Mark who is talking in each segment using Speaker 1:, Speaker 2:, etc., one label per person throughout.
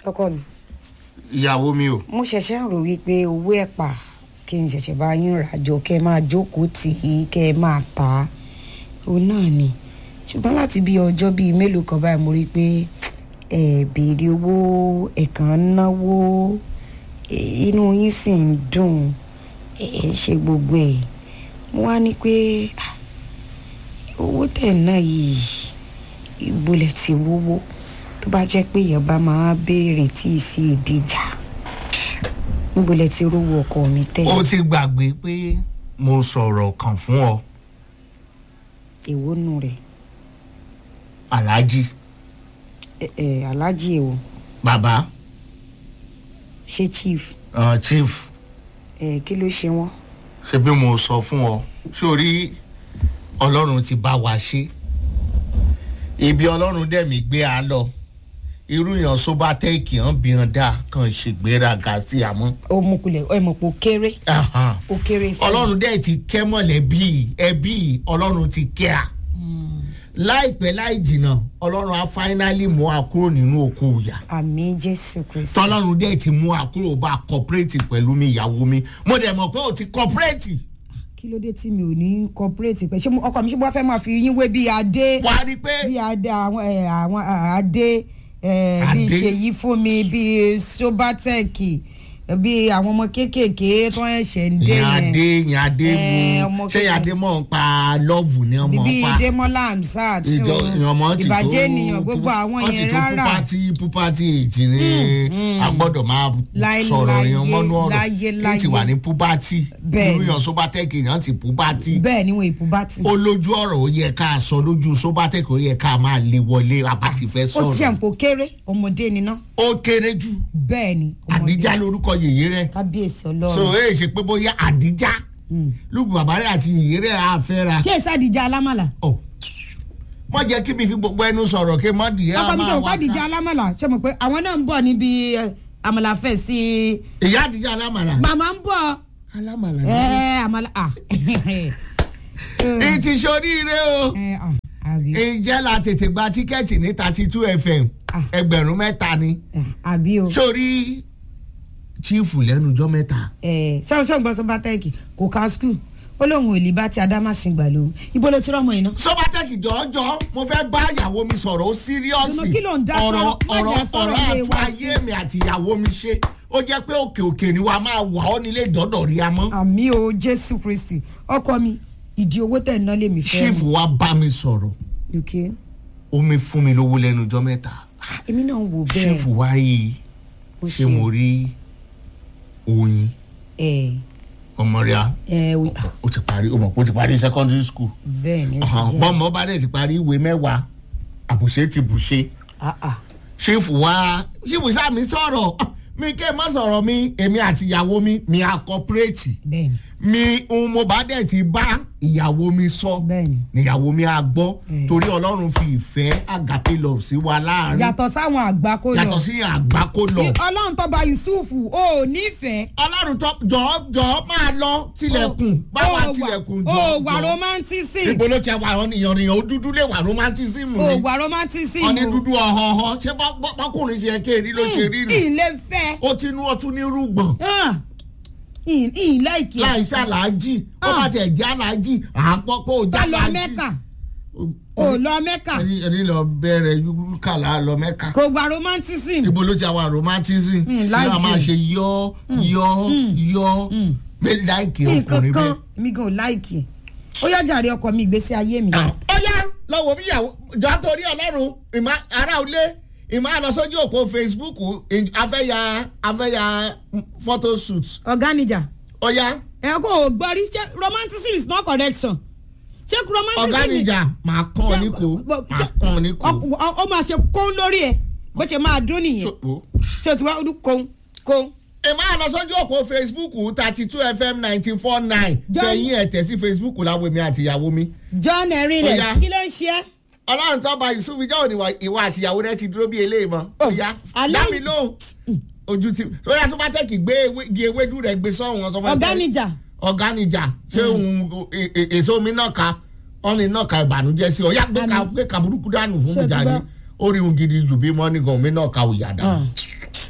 Speaker 1: ọkọ mi
Speaker 2: ìyàwó mi o.
Speaker 1: mo ṣẹ̀ṣẹ̀ ń rò wípé owó ẹ̀pà kí n ṣẹ̀ṣẹ̀ bá yín ràjò kẹ́ ẹ máa jókòó tì í kẹ́ ẹ máa tà á òun náà ni ṣùgbọ́n láti bí ọjọ́ bíi mélòó kan báyìí mo rí i pé ẹ béèrè owó ẹ̀kan náwó ẹ, inú yín sì ń dùn ẹ ẹ ń ṣe gbogbo ẹ̀ mo wá ní pé ah, owó tẹ̀ náà yìí ìbolẹ̀ ti wówó tó bá jẹ́ pé èèyàn bá máa béèrè tí ì sí ìdíjà níbolẹ̀ ti rówó ọkọ mi tẹ̀
Speaker 2: ó ti gbàgbé pé mo sọ̀rọ̀ kan fún ọ
Speaker 1: èwo nù rẹ̀
Speaker 2: aláàjì
Speaker 1: ẹ ẹ aláàjì èwo
Speaker 2: bàbá
Speaker 1: ṣé chief
Speaker 2: uh, chief
Speaker 1: ẹ kí ló ṣe wọ́n
Speaker 2: ṣe bí mo sọ fún ọ sórí ọlọ́run ti bá wa ṣe ibi ọlọ́run dẹ̀mí gbé a lọ irú yàn sóbátẹ́ẹ̀kì hàn bí hàn dá kàn ṣègbéraga sí àmọ́.
Speaker 1: ó mú kulẹ̀ ẹ mọ̀ pé ó kéré
Speaker 2: Ahan.
Speaker 1: ó kéré sí i.
Speaker 2: ọlọ́run dẹ̀ ti kẹ́ mọ̀lẹ́bí ẹbí ọlọ́run ti kẹ́ a láìpẹ́ láì jìnnà ọlọ́run á fáínálì mú a kúrò nínú oko ìyà
Speaker 1: àmì jésù kristu
Speaker 2: tọ́lọ́run dẹ̀ ti mú a kúrò bá a kọ́pẹ́rẹ́tì pẹ̀lú mi ìyàwó mi mo dẹ̀ mọ̀ pé o ti kọ́pẹ́rẹ́tì
Speaker 1: kí ló dé tí mi ò ní corporate pẹ̀ ṣé mo- ọkọ mi ṣé mo wá fẹ́ máa fi yín wé bí adé
Speaker 2: wà á rí i pé
Speaker 1: bí adé àwọn ẹ, àwọn à, adé ẹ, bí
Speaker 2: Adé.
Speaker 1: ṣèyí fún mi bí sobatec bí àwọn ọmọ kéékèèké tó ń ṣẹ̀ ń dé
Speaker 2: yẹn adé yẹn adé
Speaker 1: Eh,
Speaker 2: mu
Speaker 1: ọmọ
Speaker 2: ṣé yẹn
Speaker 1: kékeré.
Speaker 2: adé mọ̀ ń pa lọ́ọ̀vù ni ọmọ
Speaker 1: bíbí
Speaker 2: ń pa
Speaker 1: demola hamzat
Speaker 2: ìjọ ọmọ ti tó
Speaker 1: ìbàjẹ́ ènìyàn gbogbo àwọn
Speaker 2: wọ́n ti
Speaker 1: yẹn
Speaker 2: tó
Speaker 1: rárá
Speaker 2: púpátì púpátì ètì ní a gbọ́dọ̀ máa
Speaker 1: Láyé,
Speaker 2: sọ̀rọ̀ yẹn mọ́nú ọ̀rọ̀
Speaker 1: láyé,
Speaker 2: ní ti wà ní púpátì
Speaker 1: Bẹ́ẹ̀
Speaker 2: irú
Speaker 1: ni.
Speaker 2: yàn sóbátẹ́kì yàn ti púpátì
Speaker 1: bẹ́ẹ̀ ni wọn èpò bá ti.
Speaker 2: ó lójú ọ̀rọ̀ ó yẹ ká sọ lójú sóbátẹ́kì ó yẹ ká máa lè wọlé abàtì fẹ́
Speaker 1: ó ti
Speaker 2: sọ̀rọ̀
Speaker 1: ṣàǹpó kéré ọmọdé ni ná
Speaker 2: ó kéré jù
Speaker 1: bẹ́ẹ̀ ni ọmọdé
Speaker 2: àdíjá lórúkọ yèyé rẹ̀
Speaker 1: kábíyèsí
Speaker 2: so
Speaker 1: ọlọ́run.
Speaker 2: èyí ṣe pé bóyá àdíjá lùkù bàbá rẹ̀ àti yèyé rẹ̀ á fẹ́ ra
Speaker 1: ṣé ìṣàdìjà alámàlà.
Speaker 2: ọ mọ jẹ́ kí mi fi gbogbo ẹnu sọ̀rọ̀ kí mọ dìé
Speaker 1: ọkọ mi sọ pé àdìjà alámàlà ṣe mọ̀ pé àwọn náà ń bọ̀ níbi ẹ, àmàlàfẹ́ sí i.
Speaker 2: ìyá àdíjá alámàlà
Speaker 1: màmá ń bọ̀
Speaker 2: alámàlà
Speaker 1: ẹ àmàlà à.
Speaker 2: ní ti ṣoríire o
Speaker 1: ẹ, à, àbí
Speaker 2: ǹjẹ́ la tètè gba tíkẹ́ẹ̀tì ní thirty two fm
Speaker 1: Ah.
Speaker 2: ẹgbẹ̀rún mẹ́ta ni
Speaker 1: à, àbí o.
Speaker 2: sórí chiefu lẹ́nu ọjọ́ mẹ́ta
Speaker 1: ṣọ́ọ̀ṣọ́ gbọ́ sọ́ba tẹ́ẹ̀kì kò ká skul ó lóun ò lè bá ti adámàsìngbà lò ibo ló ti rọ́mọ iná.
Speaker 2: sọ́bátẹ́kì jọ̀ọ́jọ́ mo fẹ́ bá ìyàwó mi sọ̀rọ̀ ó síríọ́sì
Speaker 1: Dùnú, kí ló ń dá
Speaker 2: ọ̀rọ̀
Speaker 1: sọ́rọ̀? Má
Speaker 2: ọ̀rọ̀
Speaker 1: jẹ́ sọ̀rọ̀
Speaker 2: ọ̀rọ̀
Speaker 1: ilé
Speaker 2: àtún
Speaker 1: wa
Speaker 2: ayé mi àti ìyàwó mi ṣe ó jẹ́ pé òkè òkè ni wàá máa wà ọ́ nílé ìdọ́dọ̀ rí a mọ́
Speaker 1: àmì o jésù kristi ọkọ mi ìdí owó tẹ̀ ń ná lèmi fẹ́.
Speaker 2: chiefu wa bá mi sọ̀rọ̀
Speaker 1: ok
Speaker 2: ó mi fún mi lówó lẹ́nu ọjọ́ mẹ́ta
Speaker 1: Ah, èmi náà ń wò bẹ́ẹ̀
Speaker 2: chiefu wa yìí
Speaker 1: ó
Speaker 2: ṣé mo rí oyin
Speaker 1: ẹ
Speaker 2: ọmọ rẹ̀ á
Speaker 1: ẹ o-
Speaker 2: ó ti parí ó mọ̀ pé ó ti parí secondary school
Speaker 1: bẹ́ẹ̀ ni ó ti jẹ́
Speaker 2: bọ́mọ bá dẹ̀ ti parí ìwé mẹ́wàá àbùṣe ti bùṣe
Speaker 1: Ah, ah.
Speaker 2: ṣífù wá ṣífù sáà mi sọ̀rọ̀ mi ké má sọ̀rọ̀ mi èmi àti ìyàwó mi mi à kọ́pẹ́rẹ́tì
Speaker 1: bẹ́ẹ̀ ni
Speaker 2: mi ohun mo bá dẹ̀ ti bá ìyàwó mi sọ
Speaker 1: bẹ́ẹ̀ ni.
Speaker 2: níyàwó mi á gbọ́
Speaker 1: Mm.
Speaker 2: torí ọlọ́run fi ìfẹ́ àgàpé lọ sí wa láàrin
Speaker 1: yàtọ̀ sáwọn àgbà kó lọ
Speaker 2: yàtọ̀ sí àgbákò lọ
Speaker 1: ọlọ́run tó bá yusufu ó nífẹ̀ẹ́.
Speaker 2: ọlọ́run tó jọ̀ọ́ jọ̀ọ́ máa lọ tilẹ̀kùn báwa
Speaker 1: Ó wà-
Speaker 2: tilẹ̀kùn
Speaker 1: ó
Speaker 2: jọ̀ọ́
Speaker 1: wà
Speaker 2: jọ̀ọ́.
Speaker 1: romanticism
Speaker 2: ibo ló ti wà ọ́ nìyàn nìyàn ó dúdú lè wà romanticism
Speaker 1: ó
Speaker 2: ni
Speaker 1: wà romanticism
Speaker 2: ọ ní dúdú ọ̀họ̀ọ̀họ̀ ṣé bọ́- bọ́- bọ́kùnrin ṣe ké rí ló ṣe rí nù
Speaker 1: ilé fẹ́
Speaker 2: ó ti nú ọtún ní rúgbọ̀n
Speaker 1: ilé ìkí
Speaker 2: láì ṣàlàájì ó bá tiẹ̀ jẹ́ àlàájì àpọ̀ pé ó
Speaker 1: bá
Speaker 2: já
Speaker 1: lọ
Speaker 2: àlàájì
Speaker 1: mẹ́kà ó lọ mẹ́kà
Speaker 2: ẹni ẹni lọ bẹ̀rẹ̀ yúkàlà lọ mẹ́ka
Speaker 1: kò wà romanticism
Speaker 2: ibo ló ti wà romantism
Speaker 1: Mm,
Speaker 2: ní
Speaker 1: like
Speaker 2: a máa
Speaker 1: it.
Speaker 2: ṣe yọ yọ yọ bẹ́ẹ̀ láìkì
Speaker 1: nǹkan
Speaker 2: ọkùnrin
Speaker 1: kan
Speaker 2: bẹ́ẹ̀.
Speaker 1: mi gan ò láìkì ẹ̀ ó yá jàre ọkọ mi ìgbésí ayé mi.
Speaker 2: ó yá lọ́wọ́ bí ìyàwó jọ torí ọlọ́run ìmọ̀ ará ilé ìmọ̀ àlọ́ sójú òpó facebook ì- afẹ́ya afẹ́ya photo shoot
Speaker 1: ọ̀gá níjà
Speaker 2: ó yá
Speaker 1: ẹ kò gbọ́ rí ṣé romanticism is not correction ṣé romanticism
Speaker 2: ọ̀gá níjà máa kàn ọ́ ní kó máa kàn ọ́ ní kó.
Speaker 1: ọ- ọ- ó máa ṣe kóń lórí ẹ bó ṣe máa dún nìyẹn
Speaker 2: So-
Speaker 1: ṣé o ti wá ọdún kóń kóń.
Speaker 2: ìmọ̀ àlọ́ sójú òpó facebook thirty two fm ninety four nine
Speaker 1: John-
Speaker 2: kẹ́yìn ẹ̀ tẹ̀ sí facebook láwọn èmi àti ìyàwó mi.
Speaker 1: john erin
Speaker 2: Ó
Speaker 1: rẹ
Speaker 2: yá.
Speaker 1: kí ló ń ṣe é.
Speaker 2: ọlọ́run tó bá yusuf ìjọ òní ìwà àti ìyàwó rẹ ti dúró bí eléyìí mọ́ ó yá
Speaker 1: alẹ́-
Speaker 2: dá mi lóhùn ojú ti ó yá tó bá tẹ̀kì gbé ewé- igi ewédú rẹ̀ gbé sọ́hún ọ̀sán
Speaker 1: ọ̀gá níjà
Speaker 2: ọ̀gánijà ṣé òun e- e- èso mi náà ka ọ̀nì náà ka ìbànújẹ́ sí ọ yá gbé ka
Speaker 1: Àmín.
Speaker 2: gbé ka burúkú dànù fún
Speaker 1: Ṣé
Speaker 2: mi
Speaker 1: o ti
Speaker 2: jáde
Speaker 1: gbọ́?
Speaker 2: ó rí ohun gidi jù bí mọ́nì gan mi náà ka òyà dànù.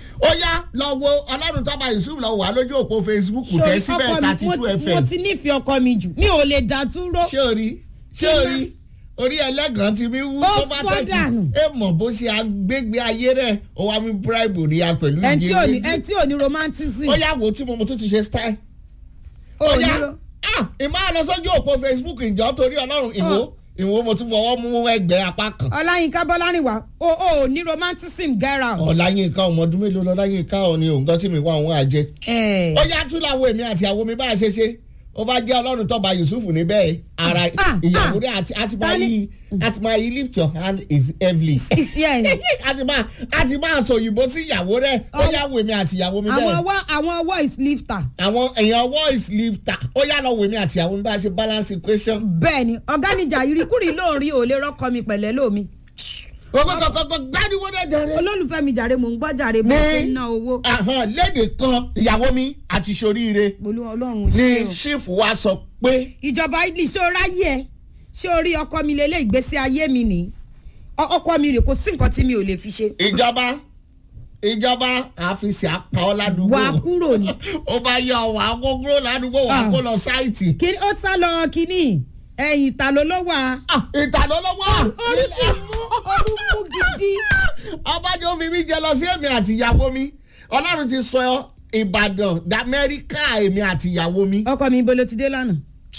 Speaker 2: lọ́wọ́ ọlọ́run tọ́ba yusuf lọ́wọ́ wà lójú òpó facebook tẹ̀ síbẹ̀ thirty two
Speaker 1: mo
Speaker 2: fm
Speaker 1: ti nífẹ̀ẹ́ ọkọ mi jù mi ò lè dá dúró.
Speaker 2: ṣé o rí ṣé o rí orí ẹlẹ́gàn ti mi wú
Speaker 1: Ó
Speaker 2: tó bá
Speaker 1: fọ́
Speaker 2: tẹ̀kì
Speaker 1: dànù.
Speaker 2: ẹ mọ̀ bó ṣe agbègbè ayé rẹ̀ ó wá mi bribe rí a pẹ̀lú
Speaker 1: ẹ tí ò ní
Speaker 2: méjì.
Speaker 1: ẹ tí ò ní romanticism.
Speaker 2: ó yà wò tí mo mo tún ti ṣe style.
Speaker 1: ò
Speaker 2: ó
Speaker 1: ní
Speaker 2: yà
Speaker 1: ro-
Speaker 2: ah ìmọ̀ àlọ́ sójú òpó facebook ìjọ torí ọlọ́run ìwò
Speaker 1: Ó.
Speaker 2: ìwò mo tún fọwọ́ mú ẹgbẹ́ apá kan.
Speaker 1: ọláyínká bọ́lárìnwá o ò ní romanticism get out.
Speaker 2: ọ̀làyínká ọmọdún mélòó lọ́láyínká ọ̀ ni òǹkan tí mi wá òun àjẹ.
Speaker 1: ẹ
Speaker 2: ó yá tún láwọn èmi àti àwọn mi bá a ṣe ṣe ó bá jẹ́ ọlọ́run tọ́ba yusuf níbẹ̀ ara
Speaker 1: Ah,
Speaker 2: ìyàwó
Speaker 1: ah.
Speaker 2: rẹ̀ àti àti máa
Speaker 1: Tani-
Speaker 2: yí àti máa yí lift your hand is heavily.
Speaker 1: yes.
Speaker 2: àti máa àti máa sọ òyìnbó sí ìyàwó rẹ̀ ó
Speaker 1: Ọ-
Speaker 2: yá wo èmi àti ìyàwó mi
Speaker 1: àwọn
Speaker 2: bẹ́ẹ̀.
Speaker 1: ọwọ́ àwọn ọwọ́ is lifter.
Speaker 2: àwọn èèyàn voice lifter ó yá lọ wo èmi àti ìyàwó mi bá a ṣe balance equation.
Speaker 1: bẹ́ẹ̀ ni ọ̀gá níjà ìrìkúrì ló ń rí òòlè rọ́kọ mi pẹ̀lẹ́ lómi.
Speaker 2: kọ́kọ́kọ́kọ́ gbádùn dẹ̀ jàre.
Speaker 1: olólùfẹ́ mi jàre mò ń gbọ́ jàre mo
Speaker 2: Ní-
Speaker 1: ṣe ń ná owó.
Speaker 2: Àhàn, léde kan ìyàwó mi àti soríire
Speaker 1: olú ọlọ́run
Speaker 2: ni
Speaker 1: ṣe o.
Speaker 2: ṣífù wa sọ pé
Speaker 1: ìjọba italy ṣé o ráyè ẹ ṣé o rí ọkọ mi lélẹ̀ ìgbésí ayé mi nìyí Ọ- ọkọ mi rè kò sí nǹkan tí mi ò lè fi ṣe.
Speaker 2: ìjọba ìjọba àfisì apá ọ ládùúgbò
Speaker 1: wà á kúrò ní.
Speaker 2: ó bá yọ wà á kó kúrò ládùúgbò wà á
Speaker 1: Ah.
Speaker 2: kó lọ sáìtì.
Speaker 1: kí ó sá lọ kínní ẹ̀yìn ìta ló ló wà.
Speaker 2: ìtànà lọ́wọ́.
Speaker 1: orí sì mú orí mú gidi.
Speaker 2: ọbàjọ́ fi mí jẹ lọ sí èmi àti ìyàwó mi ọlọ́run ti sọ ìbàdàn d'amẹ́ríkà èmi àti ìyàwó mi.
Speaker 1: ọkọ mi ibo ló ti dé lánàá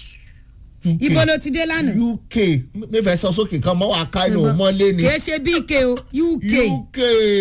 Speaker 1: ibo ló ti dé lánàá.
Speaker 2: uk mi fẹ́ sọ sókè kan mọ́ wà ká inú mọ́lé ni.
Speaker 1: kìí ṣe bk o uk.
Speaker 2: uk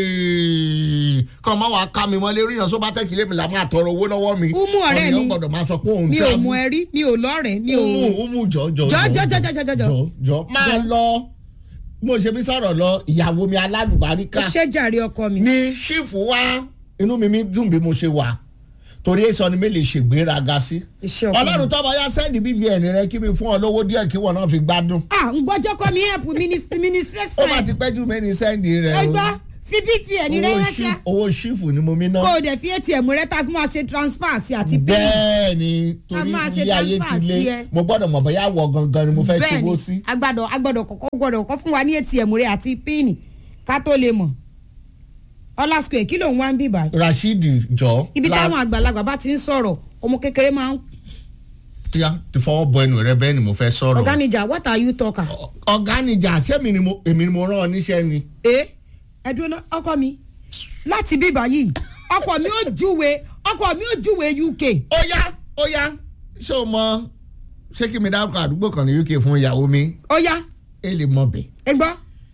Speaker 2: kan mọ́ wà ká mi mọ́lé ríyàn só bá tẹ́kì lé mi là máa tọrọ owó lọ́wọ́ mi.
Speaker 1: Umu ọ̀rẹ́ mi.
Speaker 2: ọ̀nìyàn gbọ́dọ̀ máa sọ pé òun
Speaker 1: mi ò
Speaker 2: travel.
Speaker 1: mú ẹ rí mi ò lọ́rẹ̀ẹ́ mi ò.
Speaker 2: umu umu jọ jọ
Speaker 1: jọ jọ jọ jọ jọ jọ jọ.
Speaker 2: jọ jọ máa lọ mo ṣe bí sọ̀rọ̀ lọ ìyàwó mi
Speaker 1: ó
Speaker 2: alálùbáríkà
Speaker 1: ṣe jàre ọkọ mi.
Speaker 2: ní ṣífù wá inú mi mi dùn bí mo ṣe wà torí èso ni mi lè ṣègbéraga sí
Speaker 1: iṣẹ́ ọkọ mi.
Speaker 2: ọlọ́run tọ́ba yá sẹ́ẹ̀dì bvn rẹ kí mi fún ọ lówó díẹ̀ kí wọn náà fi gbádùn
Speaker 1: ah ń gbọ́jọ́ kọ́ mi help
Speaker 2: ó
Speaker 1: ministration.
Speaker 2: bá ti pẹ́jù mẹ́ni sẹ́ẹ̀dì rẹ
Speaker 1: ẹ
Speaker 2: o
Speaker 1: gbọ́ fi bvn rẹ
Speaker 2: Owó
Speaker 1: ránṣẹ́
Speaker 2: ṣífù- owó ṣífù ni mo mi ná
Speaker 1: kó o dẹ̀ fi atm rẹ ta fún wa ṣe transfer sí àti pin.
Speaker 2: bẹ́ẹ̀ ni
Speaker 1: A
Speaker 2: torí
Speaker 1: máa ṣe
Speaker 2: ilé ayé
Speaker 1: transfer
Speaker 2: ti
Speaker 1: sí
Speaker 2: lé
Speaker 1: ẹ.
Speaker 2: mo gbọ́dọ̀ mọ̀ bóyá wọ gangan ni mo fẹ́
Speaker 1: bẹ́ẹ̀
Speaker 2: ṣòwò
Speaker 1: ni
Speaker 2: sí.
Speaker 1: agbọ́dọ̀ agbọ́dọ̀ kọ́kọ́ gbọ́dọ̀ kọ́ fún wa ní atm rẹ àti pin ká tó lè mọ̀ ọlá square kí ló ń wá ń bíbá
Speaker 2: rasheed jọ
Speaker 1: ibi
Speaker 2: la-
Speaker 1: táwọn àgbàlagbà bá ti ń sọ̀rọ̀ ọmọ kékeré máa ń
Speaker 2: ya ti fọwọ́ bọ ẹnu rẹ bẹ́ẹ̀ ni mo fẹ́ sọ̀rọ̀.
Speaker 1: ọ̀gánijà what are you talking.
Speaker 2: ọ̀gánijà ṣé mi ni mo èmi ni mo rán ọ níṣẹ́ ni.
Speaker 1: ẹ ẹ dúró ná ọkọ mi láti bíbá yìí ọkọ mi ò júwe ọkọ mi ò júwe uk
Speaker 2: ó yá ó yá ṣé o mọ ṣé kí mi dárúkọ àdúgbò kan ní uk fún ìyàwó mi
Speaker 1: ó yá
Speaker 2: ẹ lè mọ bẹ
Speaker 1: ẹ gbọ́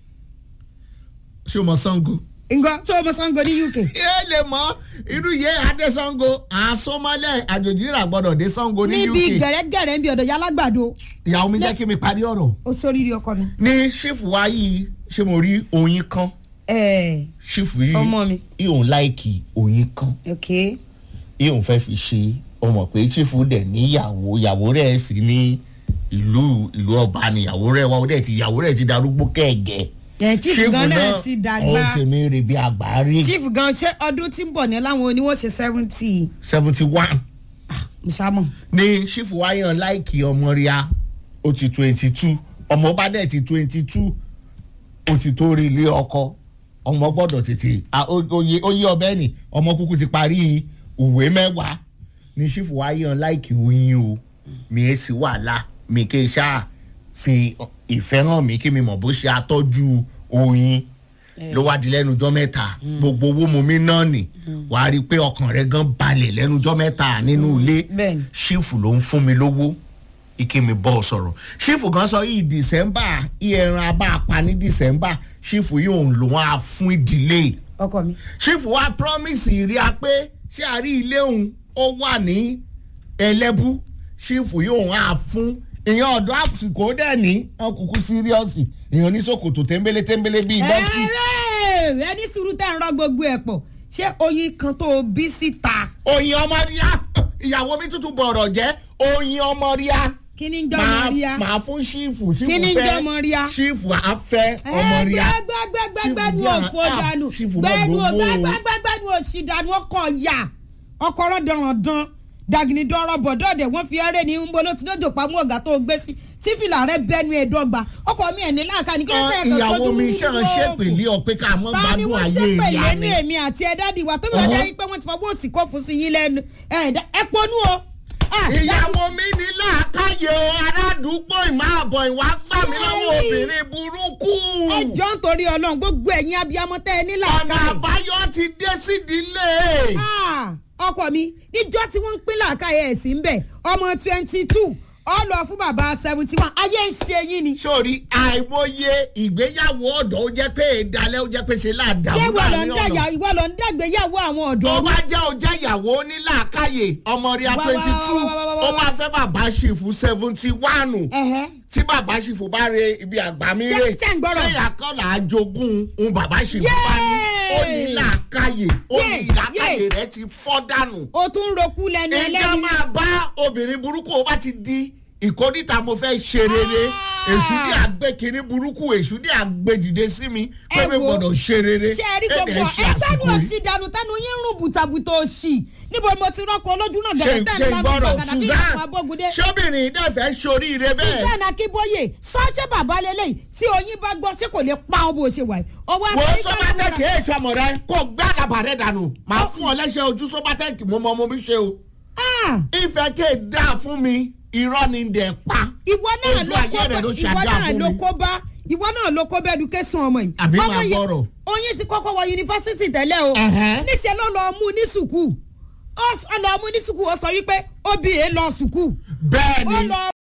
Speaker 2: ṣé o mọ sango.
Speaker 1: ngbọ́ tó o mọ sango ní uk
Speaker 2: ẹ lè mọ irú yẹ adé sango àsomọlẹ àjòjì rà gbọ́dọ̀ dé sango ní uk
Speaker 1: níbi gẹ̀rẹ́gẹ̀rẹ́ ń bí ọ̀dọ̀ yalágbàdo
Speaker 2: ìyàwó mi jẹ́ kí mi parí ọ̀rọ̀
Speaker 1: ó sóríire ọkọ mi.
Speaker 2: ní ṣífù wa yìí ṣé mo rí oyin kan
Speaker 1: ẹ
Speaker 2: ṣífù yìí
Speaker 1: Ọmọ mi.
Speaker 2: ìhòòhùn láìkì oyin kan
Speaker 1: ok
Speaker 2: ìhòòhùn fẹ́ fi ṣe ọmọ pé ṣífù dẹ̀ níyàwó ìyàwó rẹ̀ sì ní ìlú ìlú ọba níyàwó rẹ̀ wá ó dẹ̀ ti ìyàwó rẹ̀ ti darúgbó kẹ̀gẹ́
Speaker 1: ẹ chief gan náà ti
Speaker 2: ó
Speaker 1: dàgbà
Speaker 2: ti mi rè bí àgbárí
Speaker 1: chief gan ṣé ọdún tí ń bọ̀ ní láwọn oníwọ̀n ṣe seventy
Speaker 2: seventy one
Speaker 1: musamman.
Speaker 2: ní ṣífù wáyàn láìkì ọmọ ríà ó ti twenty two ọmọ bá dẹ̀ ti twenty two ó ti tó rí ilé ọkọ ọmọ gbọ́dọ̀ tètè à, ó- oyè oyè ọbẹ̀ ni ọmọ kúkú ti parí ìwé mẹ́wàá ní ṣífù wáyàn láìkì oyin o mi ẹ̀ sì wàhálà mi kì í ṣáà fi ìfẹ́ hàn mí kí mi mọ̀ bó ṣe atọ́jú oyin ló wá di lẹ́nujọ́ mẹ́ta gbogbo owó mu mi náà nì wàá rí i pé ọkàn rẹ gan balẹ̀ lẹ́nujọ́ mẹ́ta nínú ilé
Speaker 1: bẹ́ẹ̀ni.
Speaker 2: ṣífù ló ń fún mi lówó ike mi bọ́ ọ sọ̀rọ̀ ṣífù gan sọ yìí dìsẹ́mbà ìyẹran abá apá ní dìsẹ́mbà ṣífù yìí òun lòun á fún ìdílé
Speaker 1: ọkọ mi.
Speaker 2: ṣífù wa promise ìrí a pé ṣé a rí ilé òun ó wà ní ẹlẹ́bú ṣífù yìí òun á fún ìyẹn ọ̀dọ́ àsìkò dẹ̀ ní ọkùnkùn síríọ́sì ìyẹn ní ṣòkòtò tẹ́ńbélé tẹ́ńbélé bíi dọ́kì.
Speaker 1: ẹ̀ẹ́ ẹni sùúrù tẹ̀ ń rọ gbogbo ẹ̀ pọ̀ ṣé oyin kan tó o bí síta
Speaker 2: oyin ọmọ ríà ìyàwó mi tuntun bọ̀rọ̀ jẹ́ oyin ọmọ ríà
Speaker 1: kí ni ń jọ́ ọmọ rí a.
Speaker 2: máa fún ṣífù ṣífù
Speaker 1: Kí ni ń
Speaker 2: fẹ́
Speaker 1: jẹ́ ọmọ ríà?
Speaker 2: ṣífù á fẹ́ ọmọ ríà
Speaker 1: gbẹgbẹgbẹgbẹnu
Speaker 2: Ṣífù
Speaker 1: òfò
Speaker 2: bí a-
Speaker 1: dànù
Speaker 2: ah, Ṣífù má
Speaker 1: gbẹnu
Speaker 2: gbowó o.
Speaker 1: gbẹgbẹgbẹgbẹnu òsì dànù ọkọ ya ọkọ rọdọrọdán dàgìní dọrọ bọdọdẹ wọn fi ẹrẹ ní nbọ ló ti dọjọ pamọ ọgá tó gbé sí tí fìlà rẹ bẹnu ẹ dọ́gba ọkọ mi ẹ̀ ní láàká ní kí ló tẹ̀
Speaker 2: ìyàwó mi ṣe ń ṣèpèlé ọ pé ká mọ́
Speaker 1: ta ni
Speaker 2: gbádùn
Speaker 1: wọ́n
Speaker 2: ayé
Speaker 1: ṣépè
Speaker 2: ìyá
Speaker 1: lẹ́nu
Speaker 2: mi.
Speaker 1: èmi àti ẹ dádì wa tó bí wọ́n
Speaker 2: Ọ̀hún.
Speaker 1: jẹ́ yín pé wọ́n ti fọwọ́ òsì kó fún sí yín lẹ́nu ẹ̀ dá- ẹ ponú o. Ah,
Speaker 2: ìyàwó mi ní làákàyè o aládùúgbò ìmọ̀ àbọ̀ ìwà gbà mí lọ́wọ́
Speaker 1: Sorry.
Speaker 2: obìnrin burúkú.
Speaker 1: ẹ jọ ń torí ọlọ́run gbogbo ẹ̀yin abiyamọ tẹ́ ẹ nílà
Speaker 2: ọ̀nà àbáyọ ti dé sídìílé.
Speaker 1: ọkọ mi níjọ́ tí wọ́n ń pín làákàyè ẹ̀ sí ń bẹ̀ ọmọ twenty two ọ lọ fún bàbá seventy one ayé ń ṣe yín ni.
Speaker 2: sórí àìmọye ìgbéyàwó ọ̀dọ́ ó jẹ́ pé ìdálẹ́ ó jẹ́ pé ṣe láàdá
Speaker 1: ṣé
Speaker 2: ó
Speaker 1: ìwọ
Speaker 2: bá
Speaker 1: lọ
Speaker 2: ní
Speaker 1: ń dàgbà
Speaker 2: ọ̀nà.
Speaker 1: ìwọ lọ ń dàgbéyàwó àwọn ọ̀dọ́
Speaker 2: tó
Speaker 1: rú?
Speaker 2: bá jẹ́ ó jẹ́ ìyàwó onílàákàyè ọmọ rí a
Speaker 1: Wá, wá,
Speaker 2: twenty two
Speaker 1: wá, wá, wá, wá,
Speaker 2: ó
Speaker 1: wá.
Speaker 2: máa fẹ́ bàbá ṣìfù seventy one
Speaker 1: Ẹ̀hẹ́.
Speaker 2: tí bàbá ṣìfù bá re ibi àgbà mi
Speaker 1: Ṣé-
Speaker 2: rè
Speaker 1: ṣé ń gbọ́rọ̀?
Speaker 2: ṣé ìyàkọ́là àjogún un bàbá ṣìfù bá ní ó ní
Speaker 1: Yéè!
Speaker 2: làákàyè ó ní
Speaker 1: Yéè!
Speaker 2: làákàyè
Speaker 1: Yéè!
Speaker 2: rẹ ti fọ́ dànù
Speaker 1: o tún ń roku lẹ́nu
Speaker 2: ìjọ
Speaker 1: ẹlẹ́nu.
Speaker 2: máa bá obìnrin burúkú ó bá ti di ìkórìtà mo fẹ́ ṣe rere
Speaker 1: Ah!
Speaker 2: èṣù ní àgbékiní burúkú èṣù ní àgbéjìde sí mi pé
Speaker 1: Ẹ
Speaker 2: mi
Speaker 1: wo,
Speaker 2: gbọ́dọ̀ ṣe rere
Speaker 1: ṣe rí
Speaker 2: Èdè
Speaker 1: gbogbo
Speaker 2: ṣe
Speaker 1: ẹgbẹ́nu
Speaker 2: àsìkò yìí.
Speaker 1: òsì dànù tẹnu yín ń rùn bùtàbùtà òsì níbo ni mo ti rọ́kọ olójú náà
Speaker 2: ṣe
Speaker 1: gẹ̀rẹ́ tẹ́
Speaker 2: ṣe
Speaker 1: ẹ̀ ń bá mi
Speaker 2: gbọ́dọ̀
Speaker 1: gbàgàdà bí ìyàwó
Speaker 2: Susan
Speaker 1: abógundé.
Speaker 2: ṣóbìnrin náà fẹ́ ṣoríire bẹ́ẹ̀
Speaker 1: Susan Akínbóyè sọ́ọ́ṣẹ́ bàbá lélẹ́yìí tí oyin bá gbọ́ ṣé kò lè pa ọ bó ṣe wà yìí. ọwọ́
Speaker 2: wo
Speaker 1: Amẹ́ríkà
Speaker 2: sọ́bátẹ́
Speaker 1: ló
Speaker 2: kì í ṣọmọ rẹ kó gbá àdàbà rẹ dànù màá fún ọ lẹ́sẹ̀ ojú sọ́bátẹ́ kì mo mọ mo bí ṣe o
Speaker 1: Ah,
Speaker 2: ìfẹ́ kéè dáa fún mi irọ́ ni dẹ̀ pa
Speaker 1: ìwọ náà
Speaker 2: Ojú
Speaker 1: ló
Speaker 2: ayé
Speaker 1: kó
Speaker 2: rẹ̀
Speaker 1: bá
Speaker 2: ló
Speaker 1: ìwọ
Speaker 2: ṣàdá
Speaker 1: náà
Speaker 2: fún
Speaker 1: ló
Speaker 2: mi.
Speaker 1: kó bá ìwọ náà ló kó bá education ọmọ yìí.
Speaker 2: Àbí
Speaker 1: Ọmọ
Speaker 2: máa
Speaker 1: yìí-
Speaker 2: gbọ́rọ̀.
Speaker 1: oyin ti kọ́kọ́ wọ yunifásitì tẹ́lẹ̀ o
Speaker 2: Ẹ̀hẹ́.
Speaker 1: níṣẹ́ ló lọ mú ní sùkúù ó lọ mú ní sùkúù ó sọ wípé obì èé lọ sùkúù
Speaker 2: bẹ́ẹ̀
Speaker 1: ó
Speaker 2: ni
Speaker 1: lọ